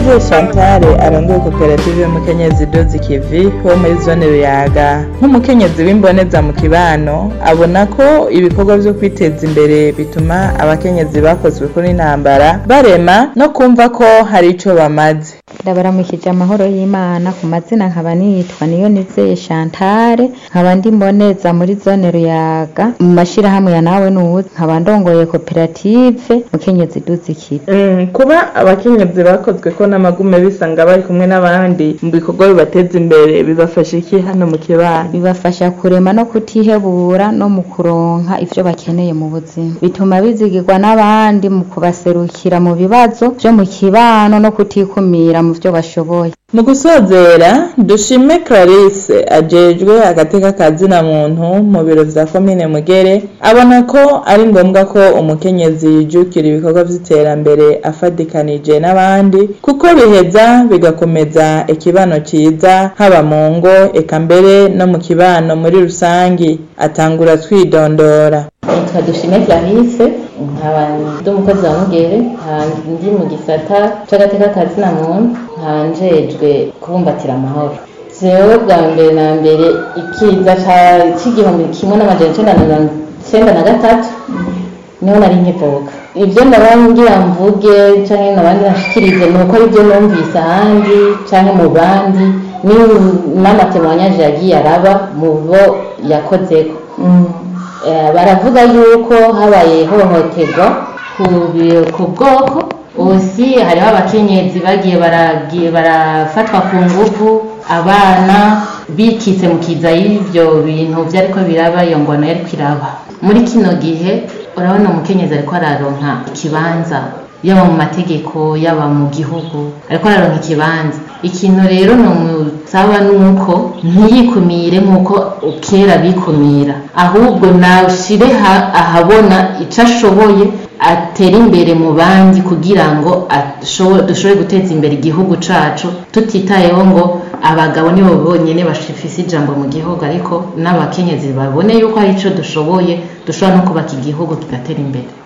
Niyoze Chantal arongoye koperative y'umukenyezi Dozi Kivi wo muri zone Ruyaga nk'umukenyezi w'imboneza mu kibano abona ko ibikorwa vyo kwiteza imbere bituma abakenyezi bakozwe kuri intambara barema no kumva ko hari ico bamaze ndabaramukije amahoro y'imana ku mazina nkaba nitwa niyo nizeye Chantal nkaba ndi mboneza muri zone Ruyaga mu mashirahamwe ya nawe nuzi nkaba ndongoye koperative mukenyezi Dozi Kivi Mm, kuba abakenyezi bakozwe ko n'amagume bisanga bari kumwe n'abandi mu bikorwa bibateza imbere bibafasha iki hano mu kibano bibafasha kurema no kutihebura no mu kuronka ivyo bakeneye mu buzima bituma bizigirwa n'abandi mu kubaserukira mu bibazo vyo mu kibano no kutikumira mu vyo bashoboye mu gusozera dushime Clarisse ajejwe agateka ka zina muntu mu biro vya komine Mugere abona ko ari ngombwa ko umukenyezi yijukira ibikorwa vy'iterambere afadikanije n'abandi kuko biheza bigakomeza ikibano ciza haba mu ngo eka mbere no mu kibano muri rusangi atangura twidondora nitwa dushime clarisse nkaba ndi umukozi wa mugere nkaba ndi mu gisata c'agateka ka zina muntu nkaba njejwe kubumbatira amahoro jewe bwa mbere na mbere ikiza ca- c'igihumbi kimwe n'amajana icenda na mirongo icenda na gatatu niho nari nkivuka ivyo ndaba ngira mvuge canke nabandi nashikirize ni uko arivyo numvise ahandi canke mu bandi ni- n'amatemwanyaje yagiye araba mu bo yakozeko Eh, baravuga yuko habaye ihohoterwa ku bi- ku bwoko usi hariho abakenyezi bagiye baragiye barafatwa ku nguvu abana bikitse mu kiza y'ivyo bintu vyariko biraba iyo ngwano yariko iraba muri kino gihe urabona umukenyezi ariko araronka ikibanza yaba mu mategeko yaba mu gihugu ariko araronka ikibanza ikintu rero nomusaba nuko ntiyikumire nk'uko kera bikumira ahubwo nashire ha- ahabona ico ashoboye atera imbere mu bandi kugira ngo ashobo- dushobore guteza imbere igihugu cacu tutitayeho ngo abagabo nibo bonyene bafise ijambo mu gihugu ariko n'abakenyezi babone yuko hari ico dushoboye dushobora no kubaka igihugu kigatera imbere